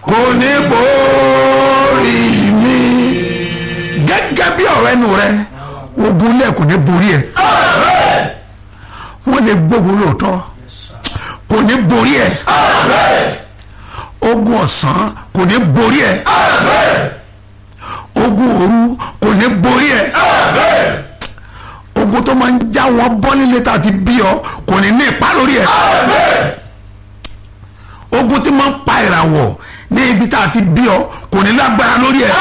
kò ní borí mi gẹ́gẹ́ bí ọ̀rọ̀ ẹnu rẹ ogun lẹ̀ kò ní borí ẹ̀ wọ́n lè gbógun lóòótọ́ kò ní borí ẹ̀ ogun ọ̀sán kò ní borí ẹ̀ ogun òru kò ní borí ẹ̀ ogun tó máa ń já wọn bọ́ nílé tá a ti bí ọ kò ní ní ipa lórí ẹ̀ ogun tí máa ń pa ìràwọ̀ ní ibi tá a ti bí ọ kò ní lágbára lórí ẹ̀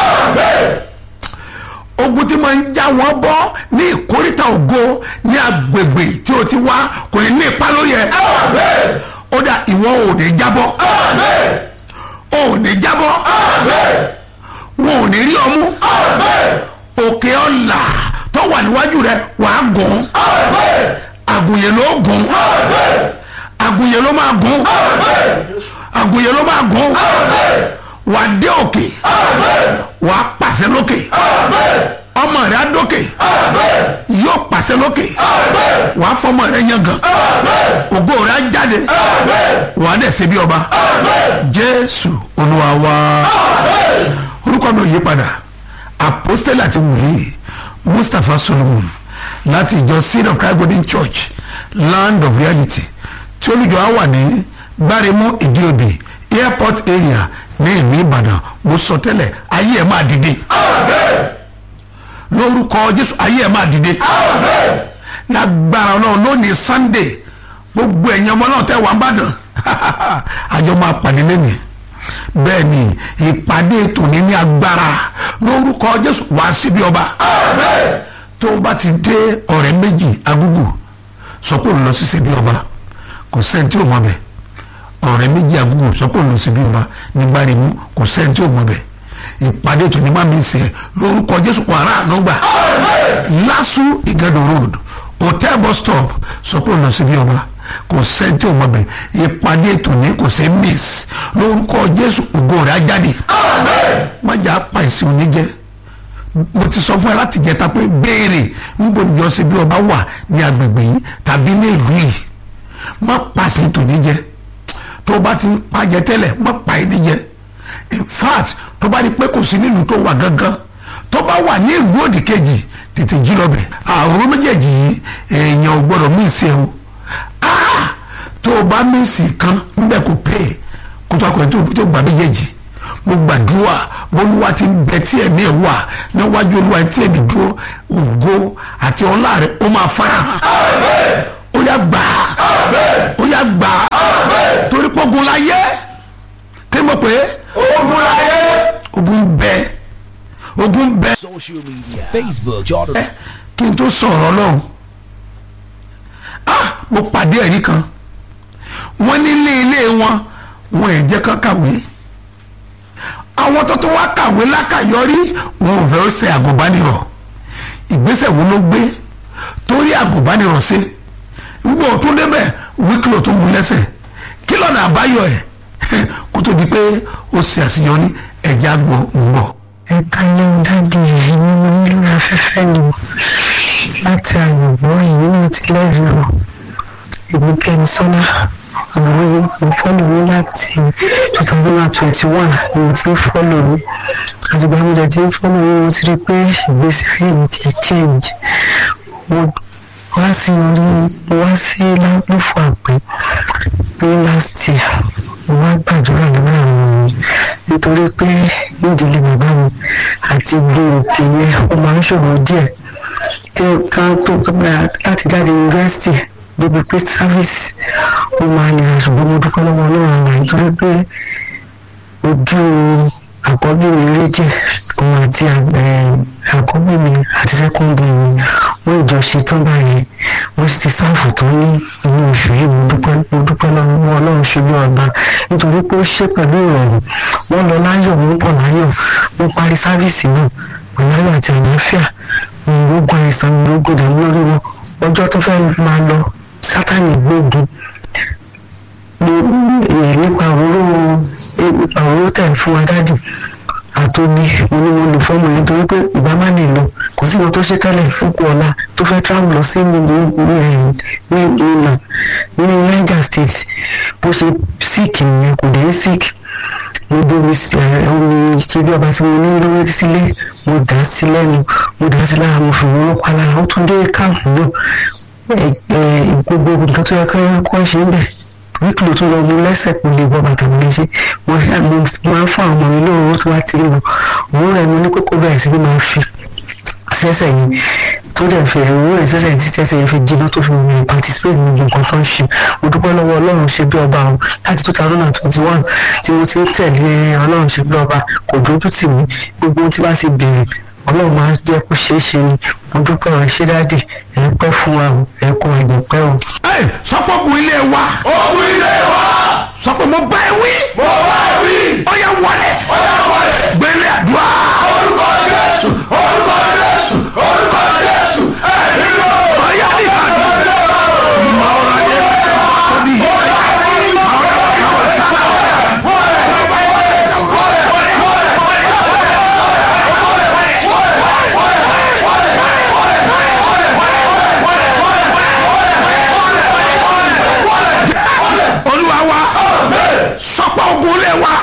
ogun tí máa ń já wọn bọ́ ní ìkórìtà ògo ní agbègbè tí o ti wá kò ní ní ipa lórí ẹ̀ ó dà ìwọ ò ní jábọ́ ò ní jábọ́ wọn ò ní rí ọmú òkè ọ̀la tó wà níwájú rẹ wàá gùn àgùnyè ló gùn àgùnyè ló máa gùn àgùnyè ló máa gùn wàá dé òkè wàá pàṣẹ lókè ọmọ rẹ á dókè yóò pàṣẹ lókè wàá fọmọ rẹ yangàn ògo rẹ á jáde wàá dẹ̀ ṣe bí ọba jésù olúwa wa orúkọ mi ò yí padà apostole àti wòlíì mustapha solomon láti ìjọ seed of christ golden church land of reality tí olùjọ á wà ní gbáremú ìdíòbí airport area ní ìlú ìbàdàn mo sọ tẹ́lẹ̀ ayé ẹ̀ máa dìde lórúkọ jésù ayé ẹ̀ máa dìde lágbára ọlọ́run lónìí sunday gbogbo ẹ̀yin ọmọ náà tẹ́ wà ń bàdàn àjọ máa pàdé lẹ́nìí bẹ́ẹ̀ ni ìpàdé tòní ní agbára lórúkọ jésù wá síbi ọba tó o bá ti dé ọ̀rẹ́ méjì agúgù sọ pé òun lọ sí síbi ọba kò sẹ́ni tí ò mọ̀ bẹ̀ ọ̀rẹ́ méjì agúgù sọ pé òun lọ síbi ọba nígbà rí mú kò sẹ́ni tí ò mọ̀ bẹ̀ ìpàdé tòní má mi sè é lórúkọ jésù wàrà ànúgbà lásù ìgàdò road hotel bus stop sọ pé òun lọ síbi ọba kò sẹ́ńtì ọmọ bẹ̀ ìpàdé tòní kò sí miss lórúkọ jésù ògo rẹ̀ á jáde májà pa ìsìn oníjẹ mo ti sọ fún ẹ láti jẹta pé béèrè níbo níjọ sí bí ọba wà ní agbègbè yìí tàbí ní ìlú yìí má pa ìsìn tòní jẹ tó o bá ti pa jẹ tẹ́lẹ̀ má pa ẹni jẹ in fact tó bá rí pé kò sí nílùú tó wà gangan tó bá wà ní ìlú òdì kejì tètè jí lọ bẹ̀ àrùn méjèèjì yìí èèyàn ò gbọdọ̀ mí ìsìn ẹ̀ o tó o bá mísì kan níbẹ̀ kò pè é kó tó akọ̀yìn tó tó gbà méjèèjì mo gbàdúrà bólúwa ti ń bẹ tí ẹ̀mí ẹ̀ wà níwájú olúwa tí ẹ̀mí dúró ògo àti ọlá rẹ̀ ó máa fara hàn ó yá gbà á ó yá gbà á torí pọ́gun la yẹ kí mo pè é ogun la yẹ ogun bẹ ogun bẹ Social media Facebook, Jordan. kí n tó sọ̀rọ̀ lọ́hùn ah mo pàdé ẹ̀rí kan wọ́n nílé ilé wọn wọn ẹ̀ jẹ́ kán kàwé àwọn tó tó wá kàwé lákàyọrí wọn ò fẹ́ ó ṣe àgùnbánirọ̀ ìgbésẹ̀ wo ló gbé torí àgùnbánirọ̀ ṣe gbọ́ tó débẹ̀ wíkìlọ̀ tó mú lẹ́sẹ̀ kí lọ́nà àbáyọ ẹ̀ kó tó di pé ó ṣe àṣeyọrí ẹ̀já gbọ́ ń bọ̀. ẹ̀ka lẹ́hìn dáàdi yìí ni mo nílò afẹ́fẹ́ ni láti àyùbọ̀ yìí náà ti lẹ́rìí o èmi kẹ́mi sọ́lá àwọn ìfọ́lù mi láti two thousand and twenty one ni mo ti ń fọ́lù mi àtìgbà mi dẹ̀ ti ń fọ́lù mi mo ti rí i pé ìgbésí ayé mi ti change mo wá sí orí mo wá sí lálùfọ̀ àpè ní last year mo wá gbàdúrà lórí àwọn ènìyàn nítorí pé nídìílé bàbá mi àti gbòòkè yẹn ó máa ń ṣòro díẹ̀ kí ká tó láti jáde yunifásitì débi pé sáfíìsì ó máa nira ṣùgbọ́n mo dúpẹ́ lọ́wọ́ ọlọ́run àná nítorí pé ojú àkọ́bí mi rí jẹ́ òun àti àkọ́bí mi àti sẹ́kọ́ndì mi wọ́n ìjọ ṣe tán báyìí wọ́n sì ti sáàfù tó ní inú oṣù yìí mo dúpẹ́ mo dúpẹ́ lọ́wọ́ ọlọ́run ṣe bí ọba nítorí pé ó ṣe pẹ̀lú ìrọ̀rùn wọ́n lọ láyọ̀ wọ́n bọ̀ láyọ̀ wọ́n parí sáfíìsì náà pẹ̀lú ayọ̀ àti àlàáfíà ìrógun àìsàn ìrógun ìdààmú lórí wọn ọjọ́ tó fẹ́ máa lọ sátani gbógun nípa òróró nípa òróró tẹ̀ fún wa dájú àtòbí onímọ̀ lò fọ́ọ̀mù yẹn torí pé ìgbà má lè lọ kò sí ìwọ tó ṣe tẹ́lẹ̀ fúnkù ọ̀la tó fẹ́ travel lọ sí ní ní ìlà nínú Niger State bó ṣe sick nìyẹn kò dé sick mo bomi sí ẹ omi ìṣẹ́bí ọba tí mo ní lórí sílé mo dà á sí lẹ́nu mo dà á sí lára mo fi wọ́n pa lára ó tún dé káàpù náà ẹ ẹ gbogbo nǹkan tó yẹ kí wọ́n ṣe ń bẹ̀ wíkìlì tó lọ mú lẹ́sẹ̀ kò lè bọ́ bàtà mi léṣe mo ṣáà mo máa ń fún àwọn ọmọ mi lóòrò tó wá ti rí wọn òun rẹ̀ mo ní kókó bẹ̀rẹ̀ sí ni máa fi sẹ́sẹ̀ yìí tó dẹ̀ fi òun rẹ̀ sẹ́sẹ̀ yìí tí sẹ́sẹ̀ yìí fi jiná tó fi mi participate ní gbogbo nǹkan tó ń ṣe mo dúpẹ́ lọ́wọ́ ọlọ́run ṣe bí ọba o láti two thousand and twenty one tí mo ti ń tẹ̀lé ọlọ́run ṣe bí ọba kò dójú tì mí gbogbo ohun tí bá ti bèrè ọlọ́run máa ń jẹ́ kó ṣeé ṣe ni mo dúpẹ́ ọ̀rẹ́ ṣé dáàdì ẹ̀ pẹ́ fún wa o ẹ̀ kó ẹ̀jẹ̀ pẹ́ o. ẹ sọpọ bu ilé wa. ogun ilé wa sọpọ mo bá ẹ wí. mo bá ẹ wí ó yá wọlé. ọ̀yà wọlé gbélé àdúrà.